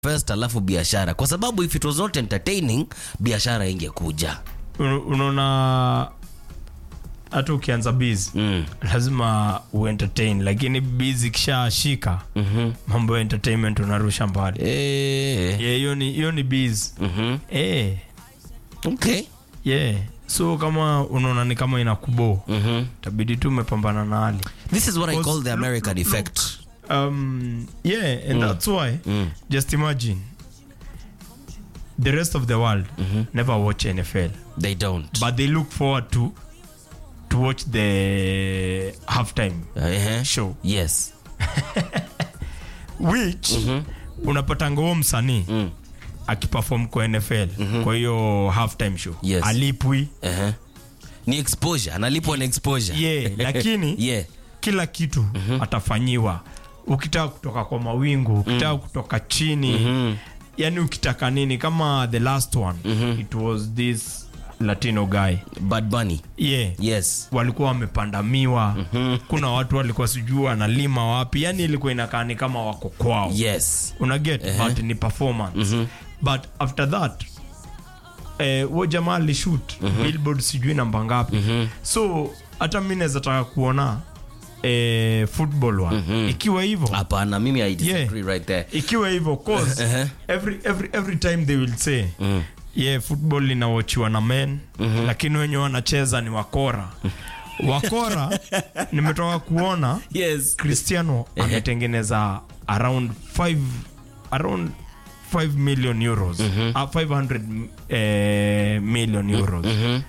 first alafu biashara kwa sababu if it was not entertaining biashara ingekuja Un- unaona hata ukianza biz mm. lazima uentertain lakini biz ikishashika mm-hmm. mambo ya entertainment unarusha mbali eh. Yeah, hiyo ni hiyo ni biz mm-hmm. eh okay yeah so kama unaona ni kama inakubo mm-hmm. tabidi tu umepambana na hali this is what i Because call the look- american look- effect um yeah and that's why Mm. just imagine the rest of the world never watch nfl they don't but they look forward to to watch the halftime uh-huh. show yes which unapatanga huo msanii mm. akiperform kwa nfl kwa hiyo halftime show Yes. alipwi uh-huh. ni exposure analipwa na exposure yeah lakini yeah kila kitu atafanyiwa ukitaka kutoka kwa mawingu ukitaka kutoka chini yani ukitaka nini kama the last one it was this latino guy bad bunny yeah yes walikuwa wamepandamiwa kuna watu walikuwa sijui analima wapi yani ilikuwa inakaa ni kama wako kwao yes unaget but ni performance but after that eh, huo jamaa alishut billboard sijui namba ngapi so hata mi naweza taka kuona eh, football one ikiwa hivyo hapana mimi i disagree right there ikiwa hivyo cause Uh-huh. every, every, every time they will say yeah football inawachiwa na men lakini wenye wanacheza ni wakora wakora nimetoka kuona yes cristiano ametengeneza around 5 around 5 million euros uh, 500 eh, million euros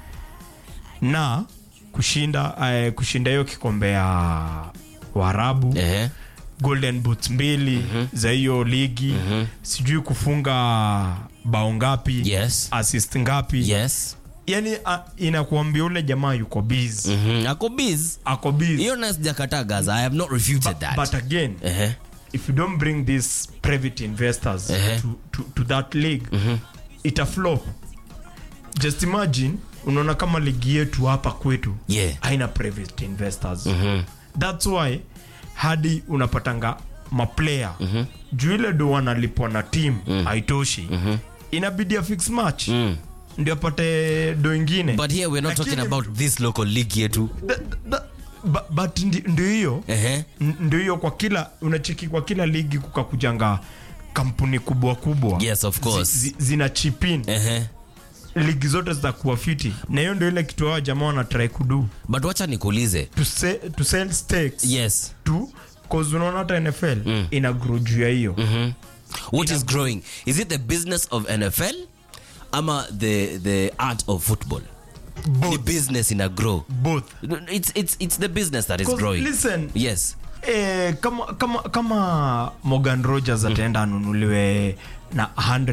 na kushinda eh, kushinda hiyo kikombe ya waarabu eh golden boots mbili za hiyo ligi sijui kufunga bao ngapi yes assist ngapi yes yani uh, inakuambia ule jamaa yuko busy Mhm. ako biz ako busy hiyo na sijakata gaza i have not refuted that but again Ehe. if you don't bring these private investors Uh-huh. to, to, to that league ita flop just imagine unaona kama ligi yetu hapa kwetu Yeah. haina private investors thats why hadi unapatanga maplayer juu ile do wanalipwa na team haitoshi inabidi a fix match ndio apate do ingine but here we're not Lakini- talking about this local league yetu Th- th- bu- but ndi- ndio hiyo Ehe. N- ndio hiyo kwa kila unacheki kwa kila ligi kukakujanga kampuni kubwa kubwa Yes, of course. zi, zi, zina chipin Ehe. ligi zote zitakuwa fiti na hiyo ndio ile kitu hao jamaa wanatrai kudu but wacha nikuulize to, se, to sell stakes yes to cause unaona hata nfl ina grow juu ya hiyo what is growing is it the business of nfl ama the the art of football the business in a grow both it's, it's, it's the business that is 'Cause growing listen yes eh, kama, kama, kama morgan rogers ataenda anunuliwe na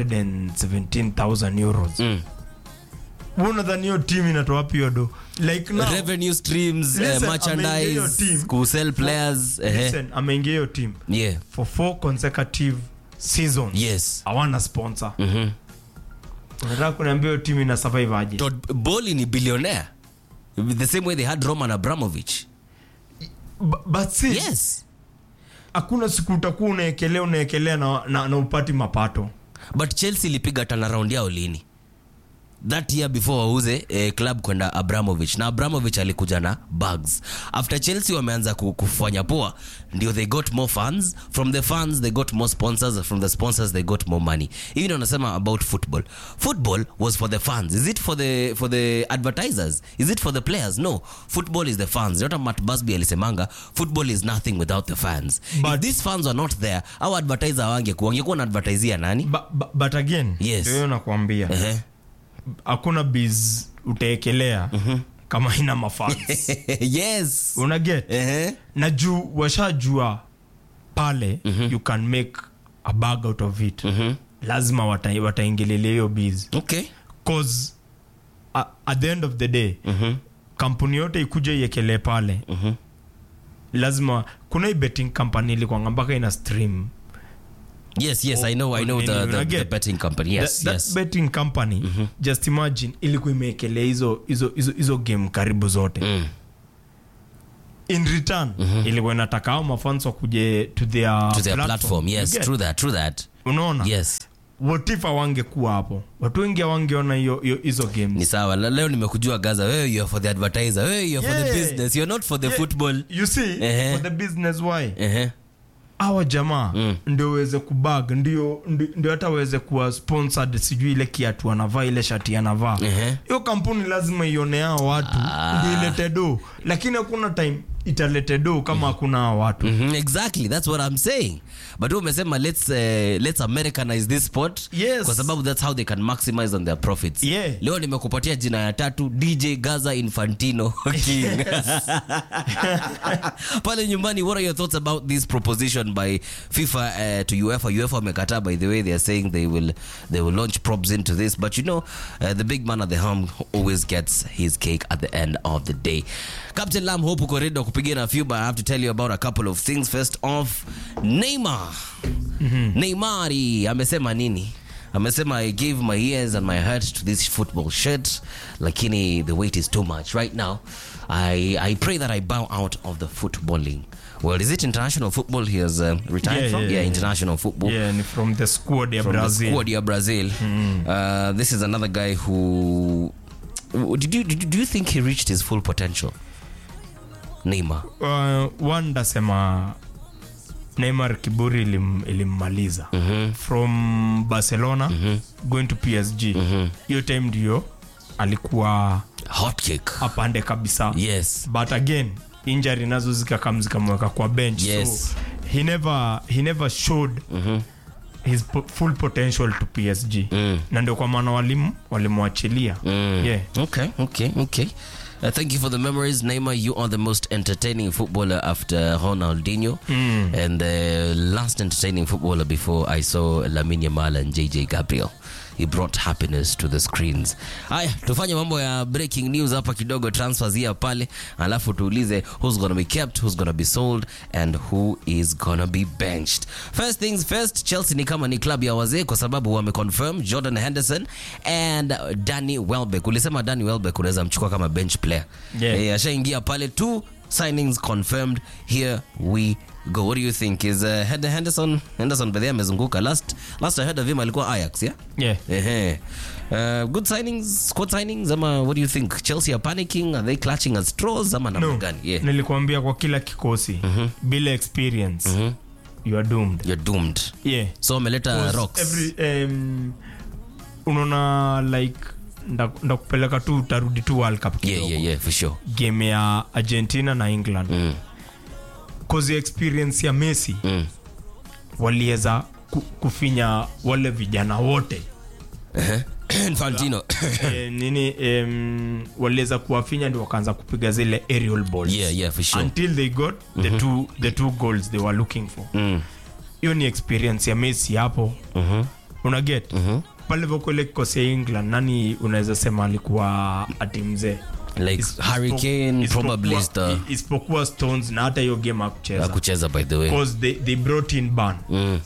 117000 euros Mm. Wewe unadhani hiyo team inatoa wapi hiyo do like now, revenue streams uh, Listen, merchandise ameingia hiyo team. kusell players ehe. listen ameingia hiyo team yeah for four consecutive seasons yes hawana sponsor Mhm. unataka kuniambia hiyo team ina survive aje Todd Bowley ni billionaire the same way they had roman abramovich B- but see yes hakuna siku utakuwa unaekelea unaekelea na, na, na upati mapato but chelsea ilipiga turnaround yao lini that year before wauze eh, club kwenda abramovich na abramovich alikuja na bugs after chelsea wameanza ku- kufanya poa ndio they got more fans from the fans they got more sponsors from the sponsors they got more money hivi ndio nasema about football football was for the fans is it for the for the advertisers is it for the players no football is the fans not matt busby alisemanga football is nothing without the fans If But- these fans are not there au advertiser wangekuwa wangekuwa na advertisia nani Ba- ba- but again Yes. ndio hiyo nakwambia Ehe. hakuna biz utaekelea kama ina mafans yes unaget Ehe. na juu washajua pale you can make a bag out of it lazima wata- wataingililia hiyo biz okay cause uh, at the end of the day kampuni yote ikuja iekelee pale lazima kuna hii betting company ilikwanga mpaka ina stream yes yes i know i know the, Nini, the, the unaget? betting company yes that, that yes betting company just imagine ilikuwa imeekelea hizo hizo hizo hizo game karibu zote Mm. in return ilikuwa inataka ao mafans wakuje to their, to their platform, yes You get? true that true that unaona yes watifa wangekuwa hapo watu wengi wangeona hiyo hiyo- hizo games ni sawa La- leo nimekujua gaza wewe you are for the advertiser wewe you are for the Yeah. business you're not for the Yeah. football you see Ehe. for the business why Ehe. awa jamaa Mm. ndio waweze kubag ndio ndio- ndio hata waweze kuwa sponsored sijui ile kiatu anavaa ile shati anavaa Ehe. hiyo kampuni lazima ione hao watu ndio ilete do lakini hakuna time italete do kama hakuna hao watu Mhm, exactly that's what i'm saying but wewe umesema let's uh, let's americanize this sport Yes. kwa sababu that's how they can maximize on their profits Yeah. leo nimekupatia jina ya tatu dj gaza infantino king pale nyumbani what are your thoughts about this proposition by fifa uh, to uefa uefa wamekataa by the way they are saying they will they will launch probes into this but you know uh, the big man at the helm always gets his cake at the end of the day captain lam hope uko ready kupiga na few but i have to tell you about a couple of things first off neymar neymari amesema nini amesema i gave my ears and my heart to this football shirt lakini the weight is too much right now i, I pray that i bow out of the footballing well is it international football he has uh, retired Yeah, from yeah, yeah, yeah. international football yeah ni from the squad ya from brazil the squad ya brazil uh, this is another guy who did you, did you, do you think he reached his full potential neymar uh, one ndasema neymar kiburi ilim, ilimmaliza Mhm. from barcelona going to psg hiyo time ndio alikuwa hot kick apande kabisa yes but again injury nazo zikakam zikamweka kwa bench Yes. so he never, he never showed his po full potential to psg Mm. na ndio kwa maana walimu walimwachilia Mm. yeah. Okay, okay, okay. Uh, thank you for the memories, Neymar. You are the most entertaining footballer after Ronaldinho, and the last entertaining footballer before I saw Lamine Yamal and JJ Gabriel. He brought happiness to the screens. Haya, tufanye mambo ya breaking news hapa kidogo, transfers here pale, alafu tuulize who's gonna be kept, who's gonna be sold, and who is gonna be benched. First things first, Chelsea ni kama ni club ya wazee kwa sababu wameconfirm Jordan Henderson and Danny Welbeck. Ulisema Danny Welbeck unaweza mchukua kama bench player. Yeah. Eh, ashaingia pale two signings confirmed. Here we go. What do you think? Is uh, Hen- Henderson Henderson by the way amezunguka last last I heard of him alikuwa Ajax, yeah? Yeah. Ehe. Uh, good signings, squad signings ama what do you think? Chelsea are panicking, are they clutching at straws ama namna No, gani? Yeah. nilikuambia kwa kila kikosi bila experience you are doomed You're doomed. yeah So ameleta Because rocks. every, um, unaona like nda- ndakupeleka tu utarudi tu world cup Yeah, kidogo yeah, yeah, for sure. game ya argentina na england Mm. cause ya experience ya messi Mm. waliweza ku, kufinya wale vijana wote Ehe. Infantino. e, nini um, waliweza kuwafinya ndio wakaanza kupiga zile aerial balls yeah, yeah, for sure. until they got the, two, the two goals they were looking for Mm. hiyo ni experience ya messi hapo Mhm. una get pale vokwele kikosi ya england nani unaweza sema alikuwa ati mzee Like Is- Harry Kane isipokuwa- probably is the isipokuwa stones na hata hiyo game akucheza kucheza by the way. because they, they brought in ban Mm.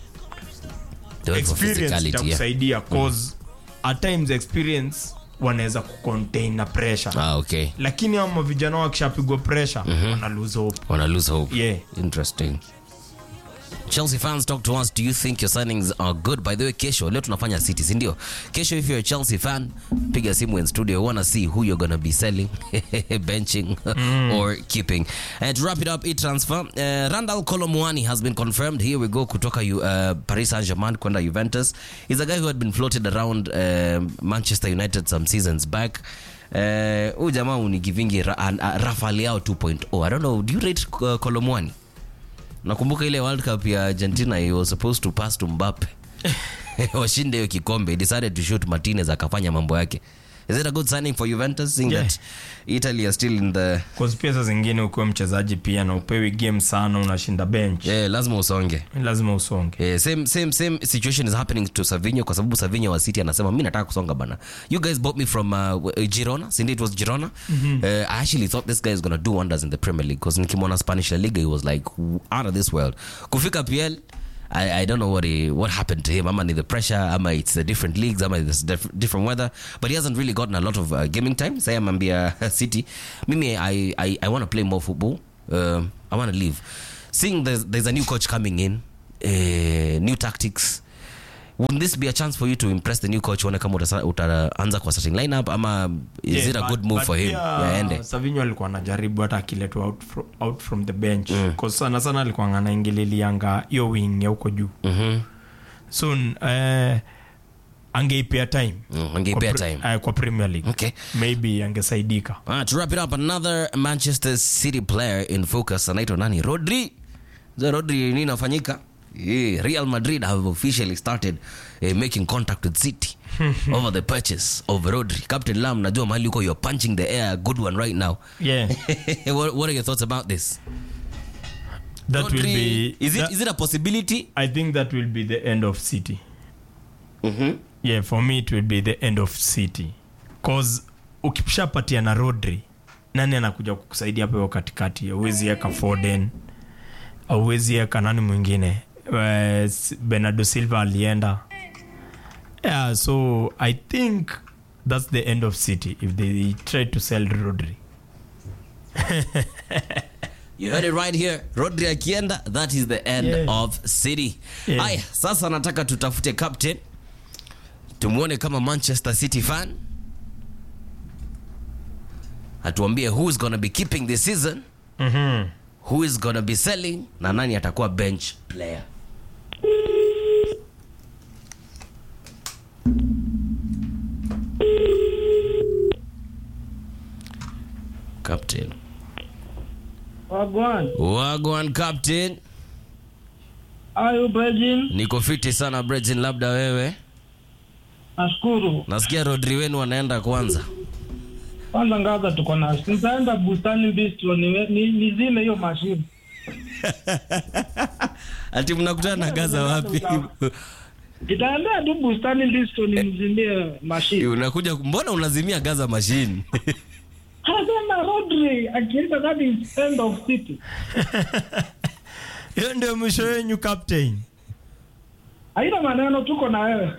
They went for experience physicality, yeah. itakusaidia cause at times experience wanaweza kucontain na pressure Ah, okay. lakini ama vijana wakishapigwa pressure wana lose hope Wanna lose hope. yeah Interesting. Chelsea fans talk to us. Do you think your signings are good? By the way, kesho leo tunafanya city, si ndio? Kesho if you're a Chelsea fan, piga simu in studio. We wanna see who you're gonna be selling, benching or keeping. And to wrap it up, e-transfer. Uh, Randall Colomwani has been confirmed. Here we go kutoka you, uh, Paris Saint-Germain kwenda Juventus. He's a guy who had been floated around uh, Manchester United some seasons back. Uh, huyu jamaa unigivingi ra, uh, Rafael Leao 2.0. I don't know, do you rate uh, Colomwani? nakumbuka ile world cup ya argentina he was supposed to pass to mbappe washinde hiyo kikombe he decided to shoot martinez akafanya mambo yake is it a good signing for juventus seeing Yeah. that italy are still in the cause pia saa zingine ukiwa mchezaji pia na upewi game sana unashinda bench yeah, lazima usonge lazima usonge Yeah, same, same, same situation is happening to Savinho kwa sababu Savinho wa City anasema mi nataka kusonga bana. You guys bought me from uh, Girona, Cindy it was Girona. Uh, I actually thought this guy is gonna do wonders in the Premier League because nikimwona Spanish La Liga he was like out of this world. Kufika PL I, I don't know what he, what happened to him. Ama ni the pressure, ama it's the different leagues, ama it's diff- different weather. But he hasn't really gotten a lot of uh, gaming time. Say amambia City. Mimi I I, I want to play more football. Um, I want to leave. Seeing there's, there's a new coach coming in uh, new tactics wouldn't this be a chance for you to impress the new coach uone kama utasa- utaanza kwa starting lineup ama is Yeah, it a but- good move but for him pia, yaende Savinho alikuwa anajaribu hata akiletwa out, fro, out from the bench mm. sana sana alikuwa anaingililianga hiyo wing ya huko juu Mhm. so uh, angeipea time Mm, angeipea kwa, pre- time. uh, kwa premier league Okay. maybe angesaidika Ah, to wrap it up another manchester city player in focus anaitwa nani rodri za rodri nini inafanyika Yeah, real madrid have officially started uh, making contact with city over the purchase of rodri captain lam najua mahali uko you're punching the air a good one right now yeah what, what are your thoughts about this that will Rodri, be is it, that- is it a possibility i think that will be the end of city mm-hmm. yeah for me it will be the end of city cause ukishapatia na rodri nani anakuja kukusaidia hapo hiyo katikati auwezi eka foden auwezi eka nani mwingine uh, bernardo silva alienda yeah so i think that's the end of city if they try to sell rodri You heard it right here. Rodri akienda, that is the end Yeah. of City. Yeah. Aya, sasa nataka tutafute captain. Tumuone kama Manchester City fan. Atuambie who is gonna be keeping this season, mm-hmm. who is gonna be selling na nani atakuwa bench player. Captain. Wagwan. Wagwan captain. Ayo Brazil, Niko fiti sana Bredin, labda wewe. nashukuru. Nasikia Rodri wenu wanaenda kwanza. Kwanza ngaza tuko na nitaenda bustani bistro ni, ni, ni zile hiyo mashine. Ati mnakutana na Gaza wapi? Nitaenda tu bustani bistro ni mzimie mashine. Unakuja mbona unazimia Gaza machine? Hasema Rodri akienda that is end of city. hiyo ndio mwisho wenyu captain Haina maneno tuko na wewe.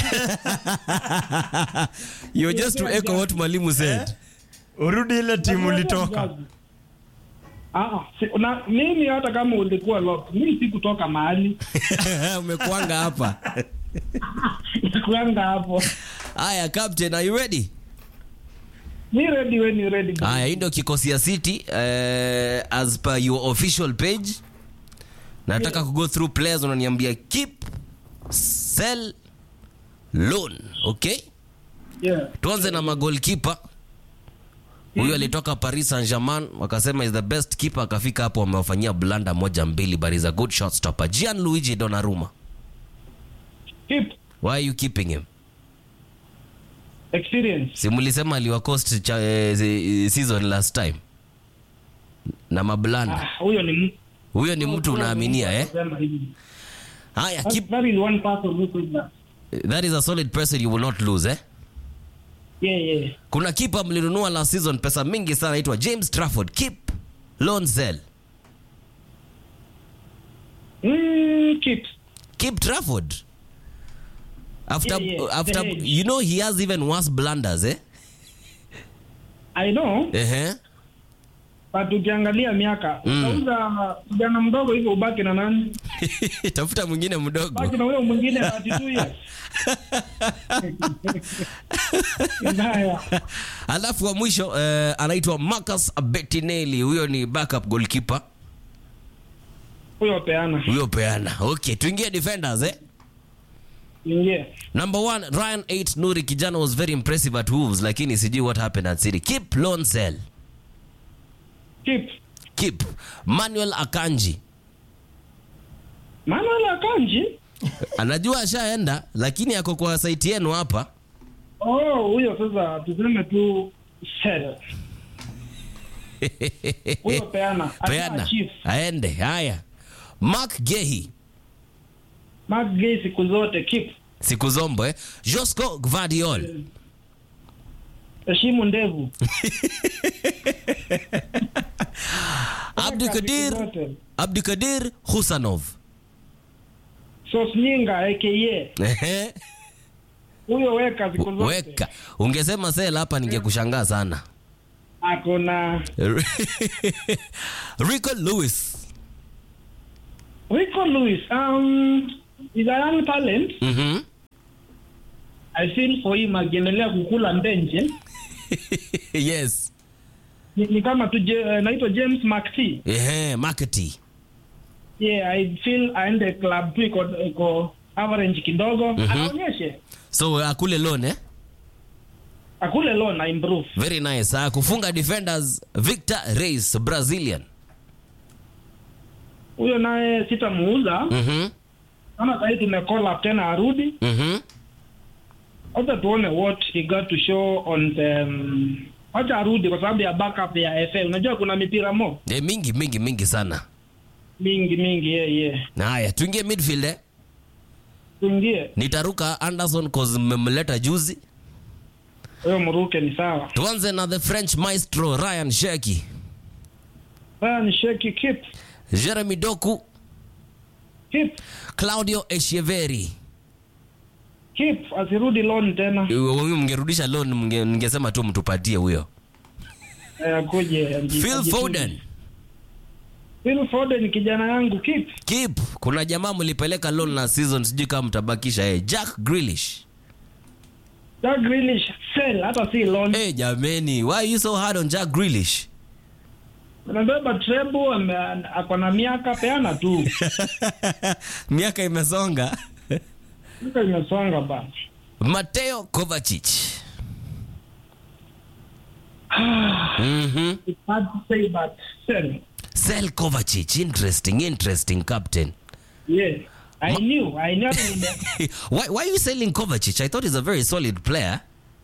You're just to echo what mwalimu said. urudi ile timu ulitoka Ah, si, na, mimi hata kama ulikuwa lock, mimi sikutoka mahali. Umekuanga hapa. Nikuanga hapo. Aya captain, are you ready? Ni ready when you ready. Aya, hii ndio kikosi ya City eh, as per your official page. Nataka ku go through players unaniambia keep, sell, loan, okay? Yeah. tuanze na magolkipa huyu alitoka paris saint germain wakasema is the best keeper akafika hapo wamewafanyia blanda moja mbili but is a good shot stopper gian luigi donaruma Keep why are you keeping him experience. si mlisema aliwacost cha, eh, zi- season last time na mablanda Ah, huyo ni mtu. huyo ni mtu unaaminia eh Sema hivi. haya That, keep, that is one person who could that. that is a solid person you will not lose eh Yeah, yeah. kuna kipa mlinunua last season pesa mingi sana aitwa james trafford keep loan sell Mm, keep. keep Trafford. After Yeah, yeah, after the age. you know he has even worse blunders eh? I know, Ehe. but ukiangalia miaka Mm. utauza kijana mdogo hivyo ubaki na nani? Tafuta mwingine mdogo. Baki na huyo mwingine 32 years. Mbaya. Alafu wa mwisho eh, anaitwa Marcus Bettinelli. Huyo ni backup goalkeeper. Huyo peana. Huyo peana. Okay, tuingie defenders eh? Ingie. Number one, Ryan 8 Nuri kijana was very impressive at Wolves lakini sijui what happened at City. Keep loan sell. Keep. Keep. Manuel Akanji. Manuel Akanji. Anajua ashaenda lakini ako kwa site yenu hapa. Oh, huyo sasa tuseme tu sell. Huyo peana. Peana. Chief. Aende. Haya. Mark Gehi. Mark Gay siku zote keep. siku zombo eh? Josco Gvardiol Heshimu ndevu. Abdikadir Siku zote. Abdikadir Husanov Sosnyinga aka Ehe, huyo weka siku zote. weka ungesema sel hapa ningekushangaa sana Ako na Rico Lewis Rico Lewis, um, is a young talent. Mhm. I feel for him akiendelea kukula ndenje. yes. Ni, ni kama tu Je- naitwa James McT. Ehe, markety. Yeah, I feel aende club tu iko iko average kidogo. Aonyeshe. So akule loan eh? Akule loan na improve. Very nice. Uh, kufunga defenders Victor Reis Brazilian. Huyo naye sitamuuza. Mhm. Kama sasa hivi tumekola tena arudi. Mhm. Wacha tuone what he got to show on the um, wacha arudi kwa sababu ya backup ya FA. Unajua kuna mipira mo Eh, mingi mingi mingi sana. mingi mingi yeah, yeah. Na haya, tuingie midfield eh? Tuingie Nitaruka Anderson cause mmemleta juzi. huyo mruke ni sawa. Tuanze na the French maestro Ryan Sheki. Sasa ni sheki keep Jeremy Doku, keep Claudio Echeverri. keep asirudi loan tena. Huyu mngerudisha loan mnge- ningesema tu mtupatie huyo. Eh, akuje aji- Phil ajitunze. Foden. Phil Foden kijana yangu keep. Keep. Kuna jamaa mlipeleka loan na season sijui kama mtabakisha eh. Jack Grealish. Jack Grealish sell hata si loan. Eh, jameni, why are you so hard on Jack Grealish? Anabeba treble ame- ako na miaka peana tu. Miaka imesonga. Miaka imesonga bana. Mateo Kovacic. Mhm. It's hard to say but sell. Sel Kovacic, interesting, interesting captain. Yeah. I knew. I knew nime- why, why are you selling Kovacic? I thought he's a very solid player.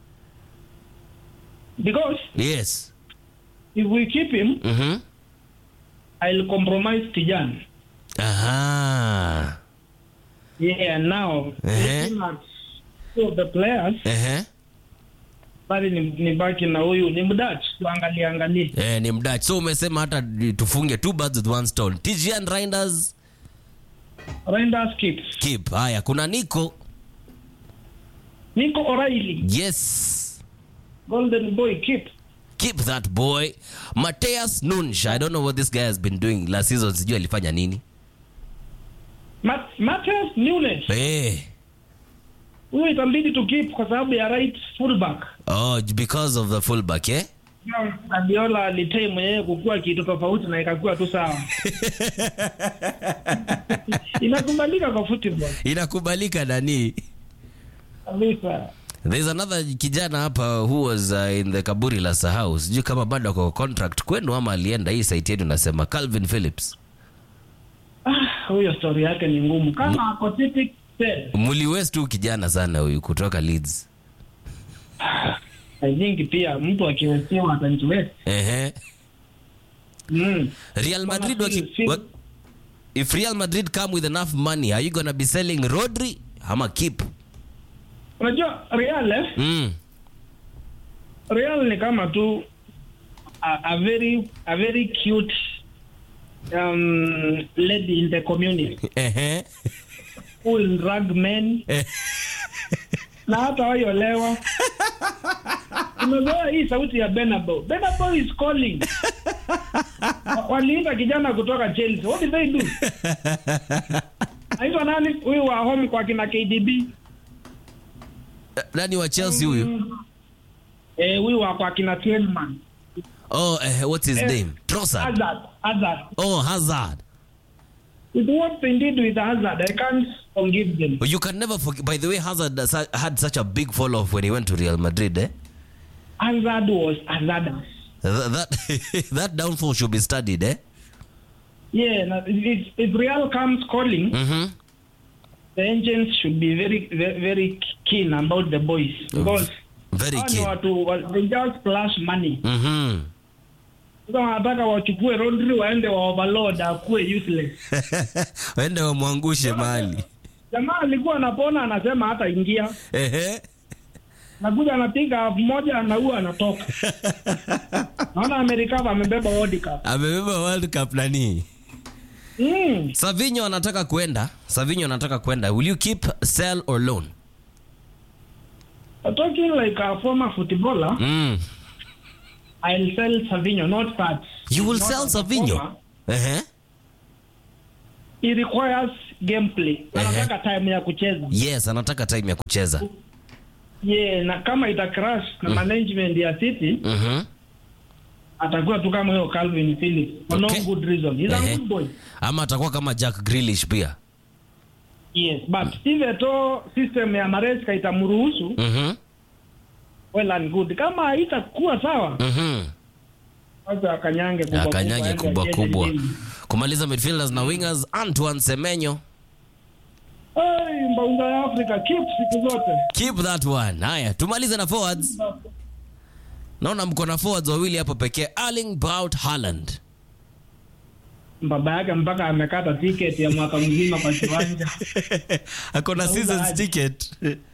because Yes. if we keep him Mhm. I'll compromise Tijan. Aha. Yeah, now Eh. looking at two of the players Ehe. bali ni, ni baki na huyu ni mdach tuangalie angalie Eh, ni mdach. So umesema hata tufunge two birds with one stone. TGN Reinders Reinders keeps keep. Haya, kuna Nico. Nico O'Reilly Yes. Golden Boy keep Keep that boy. Mateus Nunsh. I don't know what this guy has been doing last season. Sijui alifanya nini. Mat Matheus Nunes Eh. huyu itambidi tu keep kwa sababu ya right fullback Oh, because of the fullback, eh? Guardiola alitei mwenyewe kukua kitu tofauti na ikakuwa tu sawa inakubalika kwa football Inakubalika nani? kabisa There's another kijana hapa who was uh, in the kaburi la sahau. Sijui kama bado ako contract kwenu ama alienda hii site yenu nasema Calvin Phillips. ah, huyo story yake ni ngumu kama ako City sell Muliwest tu kijana sana huyu kutoka Leeds. I think pia mtu akiwesiwa atajiwest Ehe. mm. Real Madrid Kama waki, Phil- wa, if Real Madrid come with enough money, are you gonna be selling Rodri ama keep? unajua Real eh? Mm. Real ni kama tu a, a very a very cute um, lady in the community Ehe. who will drag men Eh. na hata waiolewa umezoea hii sauti ya Benabo Benabo is calling Wa- waliita kijana kutoka Chelsea what did they do aitwa nani huyu wa home kwa kina KDB Nani wa Chelsea huyu? eh huyu wa kwa kina Tielemans Oh, eh, what's his Eh. name? Trossard. Hazard Hazard Oh, Hazard. with what they did with Hazard I can't forgive them You can never forget. By the way, Hazard has- had such a big fall off when he went to Real Madrid. Eh? Hazard was Hazard Th- That that downfall should be studied. Eh? yeah na- if, if Real comes calling Mm-hmm. the agents should be very very, very keen about the boys because Very hao ni keen. watu wa- they just splash money Mm-hmm. sasa wanataka wachukue Rodri waende wa overload akuwe useless Wende wamwangushe mahali. jamaa alikuwa anapona anasema hata ingia Ehe. nakuja anapiga elfu moja anaua anatoka naona amerikava amebeba World Cup Amebeba World Cup nani? mm. Savinho anataka kwenda. Savinho anataka kwenda. Will you keep, sell or loan? talking like a former footballer Mm. I'll sell Savinho not that You will Not sell as a Savinho? former. Ehe. it requires gameplay anataka time ya kucheza yes anataka time ya kucheza yeah, na kama ita crash na management ya city Mhm. atakuwa tu kama hiyo Calvin Phillips for Okay. no good reason he's Ehe. a good boy ama atakuwa kama jack grilish pia yes but if to system ya Maresca itamruhusu Mhm. well and good kama itakuwa sawa Mhm. sasa akanyange kubwa akanyage aende kubwa acheze kubwa game. kumaliza midfielders na wingers antoine semenyo Ai, mbaunga ya Afrika keep siku zote keep that one haya tumalize na forwards naona mko na forwards wawili hapo pekee arling braut Haaland. baba yake mpaka amekata ticket ya mwaka mzima kwa kiwanja ako na seasons ticket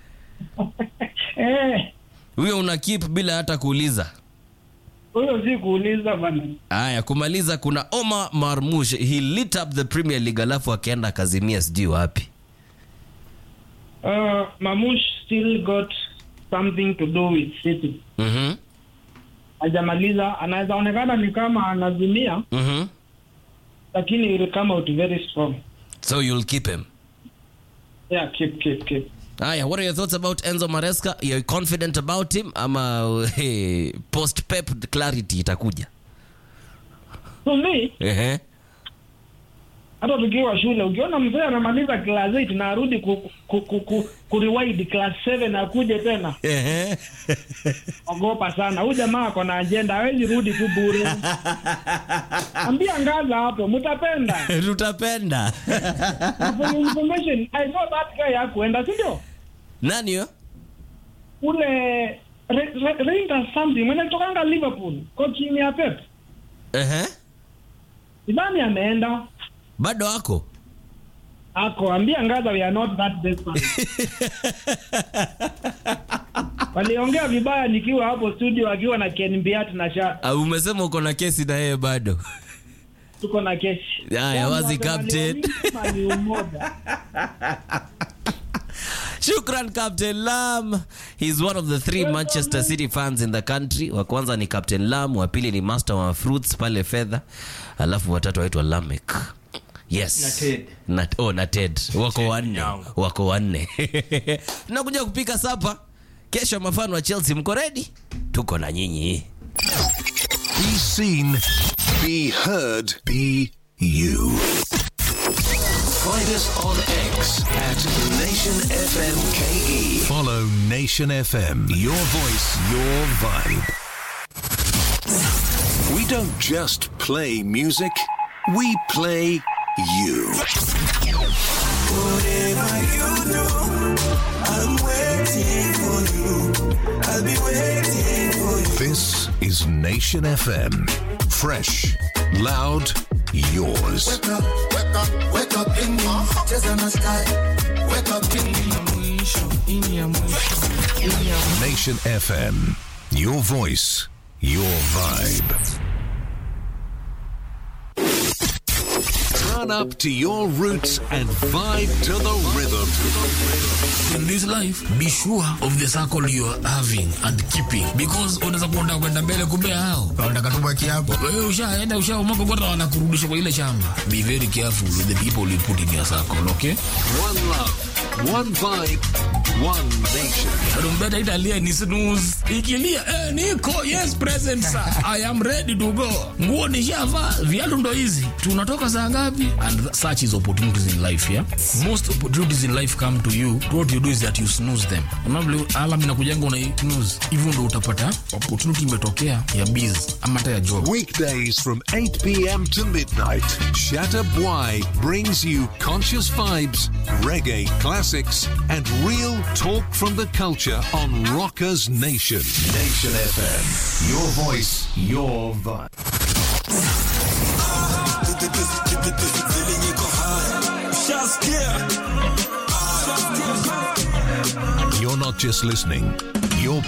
eh huyo una keep bila hata kuuliza huyo si kuuliza bana haya kumaliza kuna omar marmush he lit up the premier league alafu akaenda akazimia sijui wapi uh, Mamush still got something to do with City Mhm. hajamaliza anaweza onekana ni kama anazimia Mhm. lakini he will come out very strong so you'll keep him yeah keep keep keep haya what are your thoughts about enzo maresca you're confident about him ama hey, post pep clarity itakuja so me Ehe. hata tukiwa shule ukiona mzee anamaliza class 8 na arudi ku, ku, ku, ku, ku rewind class 7 akuje tena Ehe. ogopa sana huyu jamaa ako na ajenda hawezi rudi tu bure ambia ngaza hapo mtapenda tutapenda For your information i saw that guy hakuenda si ndio nani yo ule Re- Re- Rangers something mwenye kutokanga liverpool coaching ya pep Ehe. sidhani ameenda bado ako ako ambia ngaza we are not that desperate waliongea vibaya nikiwa hapo studio akiwa na Ken Biat na sha Ah, umesema uko na kesi na yeye bado tuko na kesi Haya, wazi captain. Kama ni umoja. shukran captain lam he's one of the three manchester city fans in the country wa kwanza ni captain lam wa pili ni master wa fruits pale fedha alafu watatu waitwa lamek yes Na Ted. na, oh, na ted wako wanne yangu. wako wanne tunakuja kupika sapa kesho mafano wa chelsea mko redi tuko na nyinyi Be seen, be heard, be you. Find us on X at Nation FM KE. Follow Nation FM. Your voice, your vibe. We don't just play music, we play you. Whatever you do, I'm waiting for you. I'll be waiting for you. This is Nation FM. Fresh, loud, yours. Wake up, wake up, wake up in my heart. Just in the sky. Wake up in Nation FM. Your voice, your vibe. Run up to your roots and vibe to the rhythm. in this life be sure of the circle you are having and keeping because unaweza kuenda kwenda mbele kumbe hao wanataka tubaki hapo wewe ushaenda ushaumaka kwenda wanakurudisha kwa ile shamba be very careful with the people you put in your circle okay One love, one vibe, one nation. rumbeta italia ni snooze ikilia eh, niko yes present sir i am ready to go nguo nishavaa viatu ndo hizi tunatoka saa ngapi and th- such is opportunities in life yeah most opportunities in life come to you what you do is that you snooze them unavile alam inakujanga una snooze hivyo ndo utapata opportunity imetokea ya biz ama hata ya job Weekdays from 8 p.m. to midnight, Shatter Bwai brings you conscious vibes, reggae classics, and real talk from the culture on Rockers Nation. Nation FM. Your voice, your vibe. You're not just listening, you're